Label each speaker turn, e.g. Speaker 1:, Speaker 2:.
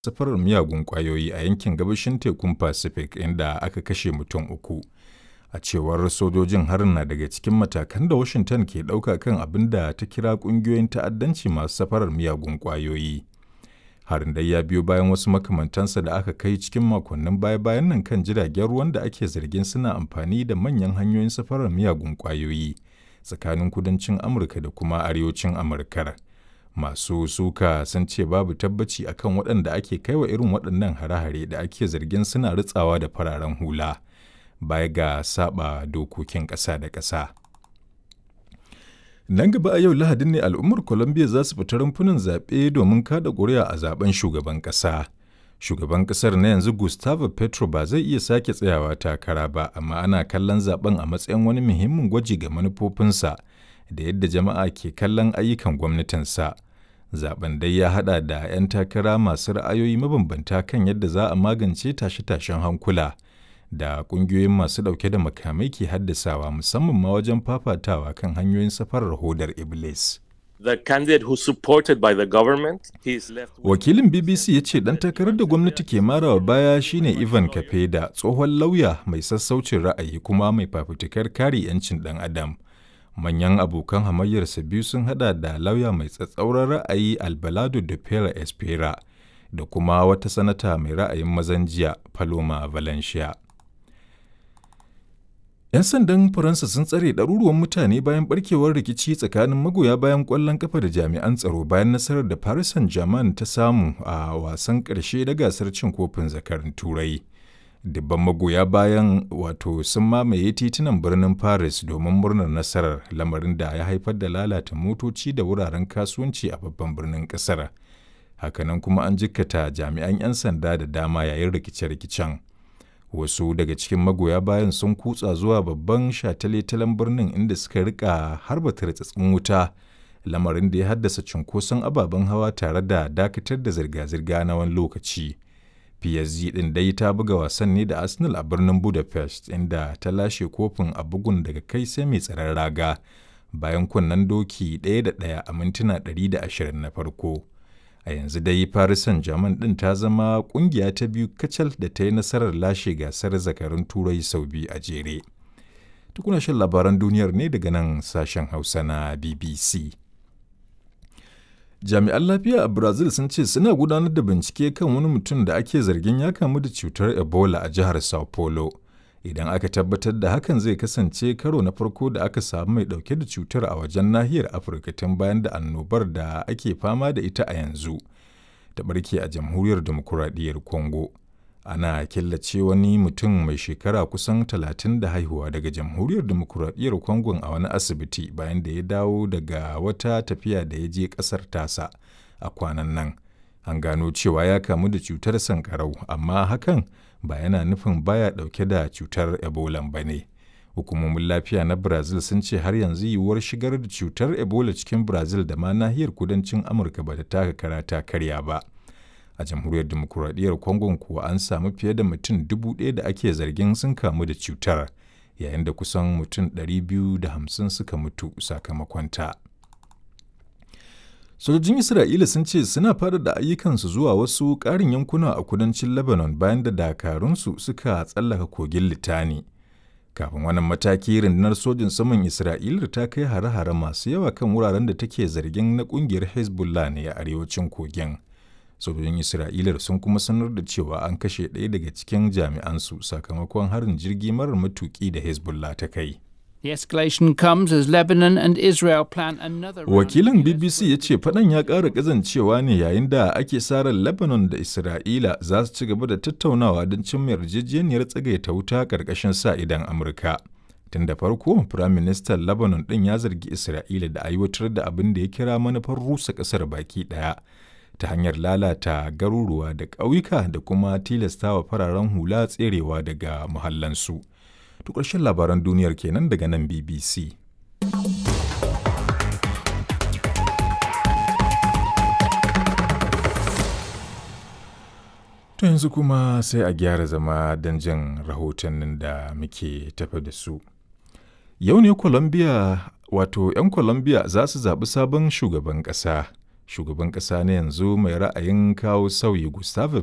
Speaker 1: safarar miyagun ƙwayoyi a yankin gabashin tekun Pacific inda aka kashe mutum uku. A cewar sojojin harin na daga cikin matakan da Washington ke ɗauka kan abin da ta kira ƙungiyoyin ta'addanci masu safarar miyagun ƙwayoyi. Harin dai ya biyo bayan wasu makamantansa da aka kai cikin makonnin baya-bayan nan kan jiragen ruwan da ake zargin suna amfani da manyan hanyoyin safarar miyagun ƙwayoyi tsakanin kudancin Amurka da kuma arewacin Amurkar. Masu suka sun ce babu tabbaci akan waɗanda ake kaiwa irin waɗannan hare-hare da ake zargin suna ritsawa da fararen hula. baya ga saba dokokin ƙasa da ƙasa. Nan gaba a yau Lahadin ne al'ummar Colombia za su fita rumfunan zaɓe domin kada ƙuri'a a zaben shugaban ƙasa. Shugaban ƙasar na yanzu Gustavo Petro ba zai iya sake tsayawa takara ba, amma ana kallon zaben a matsayin wani muhimmin gwaji ga manufofinsa da yadda jama'a ke kallon ayyukan gwamnatinsa. Zaben dai ya haɗa da 'yan takara masu ra'ayoyi mabambanta kan yadda za a magance tashe-tashen hankula. da ƙungiyoyin masu ɗauke da makamai ke haddasawa musamman ma wajen fafatawa kan hanyoyin safarar hodar Iblis.
Speaker 2: The candidate who supported by the government, he is left with...
Speaker 1: Wakilin BBC ya ce ɗan takarar da gwamnati ke marawa baya shine Ivan Kapeda, tsohon lauya mai sassaucin ra'ayi kuma mai fafutukar kare 'yancin ɗan adam. Manyan abokan hamayyarsa biyu sun hada da lauya mai tsatsauran ra'ayi Albalado de Pera Espera da kuma wata sanata mai ra'ayin mazan jiya Paloma Valencia. 'Yan sandan Faransa sun tsare ɗaruruwan mutane bayan barkewar rikici tsakanin magoya bayan ƙwallon kafa da jami'an tsaro bayan nasarar da Paris Saint-Germain ta samu a wasan ƙarshe na gasar cin kofin zakarin Turai. Dubban magoya bayan wato sun mamaye titunan birnin Paris domin murnar nasarar lamarin da ya haifar da lalata motoci da wuraren kasuwanci a babban birnin ƙasar. Hakanan kuma an jikkata jami'an 'yan sanda da dama yayin rikice-rikicen. wasu daga cikin magoya bayan sun kutsa zuwa babban shataletalen birnin inda suka rika harba tartsatsin wuta lamarin da ya haddasa cunkoson ababen hawa tare da dakatar da zirga-zirga na wani lokaci psg din dai ta buga wasan ne da arsenal a birnin budapest inda ta lashe kofin a bugun daga kai sai mai tsaron raga bayan kunnen doki ɗaya da ɗaya a mintuna 120 na farko a yanzu dai Paris Saint-Germain ɗin ta zama ƙungiya ta biyu kacal da ta yi nasarar lashe gasar zakarun turai sau biyu a jere. Tukuna shan labaran duniyar ne daga nan sashen Hausa na BBC. Jami'an lafiya a Brazil sun ce suna gudanar da bincike kan wani mutum da ake zargin ya kamu da cutar Ebola a jihar Sao Paulo. Idan aka tabbatar da hakan zai kasance karo na farko da aka samu mai ɗauke da cutar a wajen nahiyar Afirka tun bayan da annobar da ake fama da ita a yanzu ta ɓarke a jamhuriyar demokuraɗiyyar Congo. Ana killace wani mutum mai shekara kusan talatin da haihuwa daga jamhuriyar demokuraɗiyyar Congo a wani asibiti bayan da ya dawo daga wata tafiya da ya je ƙasar tasa a kwanan nan. An gano cewa ya kamu da cutar sankarau amma hakan ba yana nufin baya dauke da cutar ebola ba ne hukumomin lafiya na brazil sun ce har yanzu yiwuwar shigar da cutar ebola cikin brazil da ma nahiyar kudancin amurka ba ta taka kara ta karya ba a jamhuriyar demokuraɗiyyar congo kuwa an samu fiye da mutum dubu ɗaya da ake zargin sun kamu da cutar yayin da kusan mutum 250 suka mutu sakamakon ta. sojojin isra'ila sun ce suna faɗaɗa ayyukansu zuwa wasu ƙarin yankuna a kudancin lebanon bayan da dakarunsu suka tsallaka kogin litani kafin wannan mataki rundunar sojin saman isra'ila ta kai hare-hare masu yawa kan wuraren da take zargin na ƙungiyar hezbollah ne a arewacin kogin sojojin isra'ila sun kuma sanar da cewa an kashe ɗaya daga cikin jami'ansu sakamakon harin jirgi marar matuƙi da hezbollah ta kai
Speaker 3: The escalation comes as Lebanon and Israel plan another
Speaker 1: Wakilin BBC ya ce faɗan ya ƙara ƙazancewa ne yayin da ake sarar Lebanon da Isra'ila za su ci gaba da tattaunawa don cimma yarjejeniyar tsagaita wuta ƙarƙashin sa idan Amurka. Tun da farko, Firaministan Lebanon ɗin ya zargi Isra'ila da aiwatar da abin da ya kira manufar rusa ƙasar baki ɗaya ta hanyar lalata garuruwa da ƙauyuka da kuma tilastawa fararen hula tserewa daga muhallansu. To ƙarshen labaran duniyar kenan daga nan BBC. To yanzu kuma sai a gyara zama don jin rahotannin da muke tafi da su. Yau ne Colombia wato 'yan Colombia za su zaɓi sabon shugaban ƙasa. Shugaban ƙasa na yanzu mai ra'ayin kawo sauyi Gustave